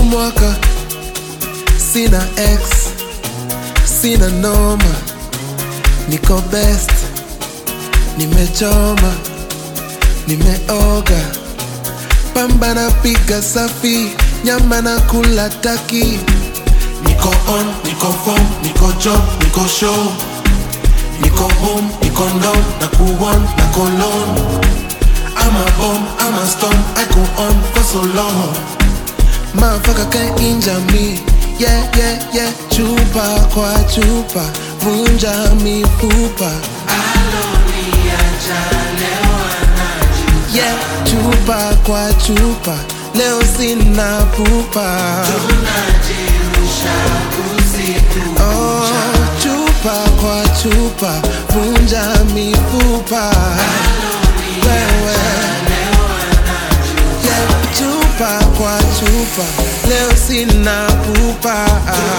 mwaka sina ex sina noma niko best nimechoma nimeoga pamba na piga safi nyama na kula taki niko on niko form niko job niko show niko home niko down na kuon na kolon I'm a bomb, I'm a storm, I go on for so long Motherfucker can't injure me Yeah, yeah, yeah Chupa kwa chupa Vunja mifupa Yeah, chupa kwa chupa Leo sina pupa Oh, chupa kwa chupa Vunja mifupa Wewe Yeah, chupa kwa chupa Leo sina pupa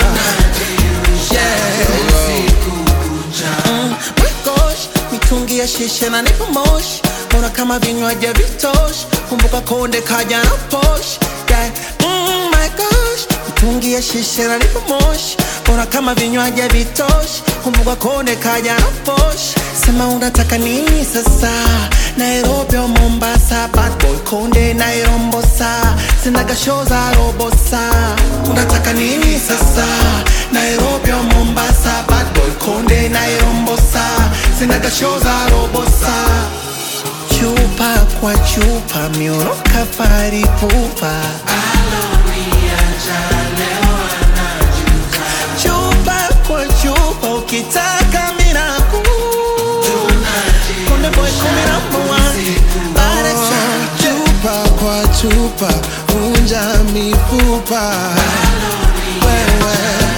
Yeah Mm, my gosh, mitungi ya shisha na nipo moshi Mbona kama vinywaji vitoshi Kumbuka konde kaja na posh yeah. mm, my gosh, mitungi ya shisha na nipo moshi Mbona kama vinywaji vitoshi Kumbuka konde kaja na posh Sema unataka nini sasa Nairobi au Mombasa Bad boy konde nairombosa Sinaga show za robosa Unataka nini sasa Nairobi au Mombasa Bad boy konde nairombosa Sinaga show za robosa Chupa kwa chupa mioroka fari pupa Chupa kwa chupa ukitaka miraku Konde boy kumi number one Bada cha- chupa kwa chupa vunja mifupa wewe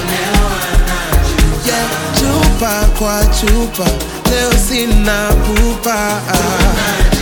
yeah, chupa kwa chupa leo sina pupa